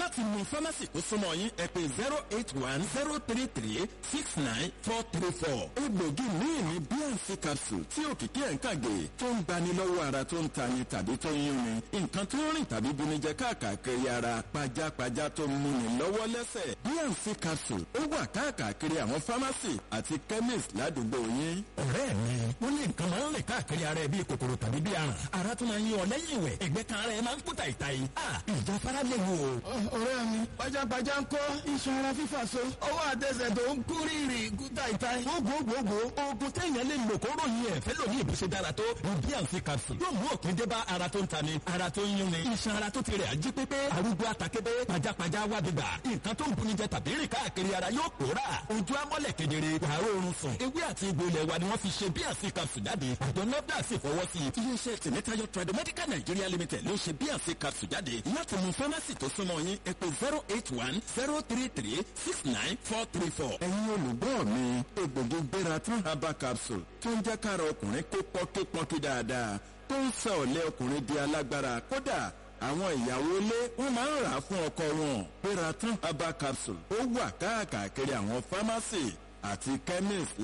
láti mú fámásì tó súnmọ́ yín ẹ pè zero eight one zero three three six nine four three four. egbògi míì ní bnc capsule tí òkìkí ẹ̀ ń kàgé tó ń gbani lọ́wọ́ ara tó ń tani tàbí tó ń yúnni nǹkan tó ń rìn tàbí bunijẹ káàkiri ara pajápajá tó ń múni lọ́wọ́ lẹ́sẹ̀ bnc capsule ó wà káàkiri àwọn fámásì àti chemist ládùúgbò yín. ọ̀rẹ́ mi wọ́n ní nǹkan máa ń rìn káàkiri ara ẹ bíi kòkòrò tàbí bíi aràn ara tó máa ń yí ọ lẹ́yìn ìwẹ̀ ẹgbẹ́ kan ara ẹ máa ń kú tàìtàì ìjà fara lè wò. ọ̀rẹ́ mi pajápajá ń kọ́ iṣan ara fífà so ọwọ́ àtẹsẹ̀ tó ń kú rírì kú tàìtàì. gbogbogbò oògùn téèyàn lè lò kó ròyìn ẹ̀ fẹ́ lòní ìbùsẹ̀ dára tó bnc capsule yóò mú òpin dé bá ara tó ń tani ara tó ń yúnni iṣan ara tó ti rẹ̀ ají pépé arúgbó àtàkébé pajápajá wà bíbà nǹkan tó ń buni jẹ tàbí rìn káàkiri ara yóò pòórà ojú amọ́lẹ̀ kedere wàá rọrùn sùn ewé àti egbò ilẹ̀ wa ni wọ́n fi ṣe bnc capsule jáde àjọ nọ́dà sì fọwọ́ sí i. iléeṣẹ́ tìmítayọ tradomedical nigeria limited ló ṣe bnc capsule jáde láti mú fámásì tó súnmọ́ yín ẹ pè zero eight one zero three three six nine four three four. ẹ̀yin olùgbọ́ mi egbògi gbéra tún herbal capsule tó ń jẹ́ kára ọkùnrin kó pọ́nkípọ́nkí dáadáa tó ń sọ ọ̀lẹ́ ọkùnrin di alágbára kódà àwọn ìyàwó ilé wọn máa ń rà á fún ọkọ wọn gbéra tún herbal capsule ó wà káàkiri àwọn fámásì àti chemist